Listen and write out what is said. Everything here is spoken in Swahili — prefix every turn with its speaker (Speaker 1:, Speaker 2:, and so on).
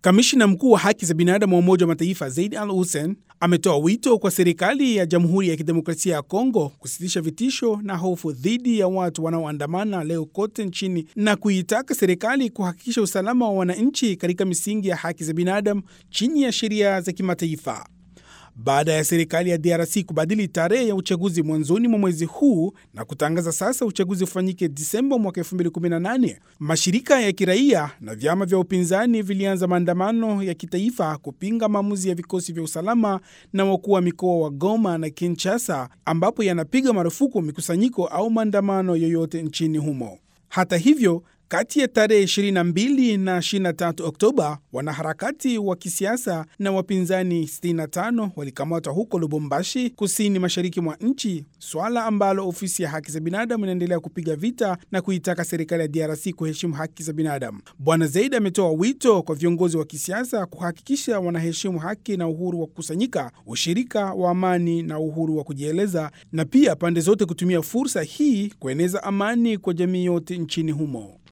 Speaker 1: Kamishina mkuu wa haki za binadamu wa Umoja wa Mataifa Zaid Al Hussein ametoa wito kwa serikali ya Jamhuri ya Kidemokrasia ya Kongo kusitisha vitisho na hofu dhidi ya watu wanaoandamana leo kote nchini na kuitaka serikali kuhakikisha usalama wa wananchi katika misingi ya haki za binadamu chini ya sheria za kimataifa. Baada ya serikali ya DRC kubadili tarehe ya uchaguzi mwanzoni mwa mwezi huu na kutangaza sasa uchaguzi ufanyike Disemba mwaka 2018, mashirika ya kiraia na vyama vya upinzani vilianza maandamano ya kitaifa kupinga maamuzi ya vikosi vya usalama na wakuu wa mikoa wa Goma na Kinshasa, ambapo yanapiga marufuku mikusanyiko au maandamano yoyote nchini humo. Hata hivyo kati ya tarehe 22 na 23 Oktoba, wanaharakati wa kisiasa na wapinzani 65 walikamatwa huko Lubumbashi, kusini mashariki mwa nchi, swala ambalo ofisi ya haki za binadamu inaendelea kupiga vita na kuitaka serikali ya DRC kuheshimu haki za binadamu. Bwana Zaid ametoa wito kwa viongozi wa kisiasa kuhakikisha wanaheshimu haki na uhuru wa kukusanyika, ushirika wa amani na uhuru wa kujieleza, na pia pande zote kutumia fursa hii kueneza amani kwa jamii yote nchini humo.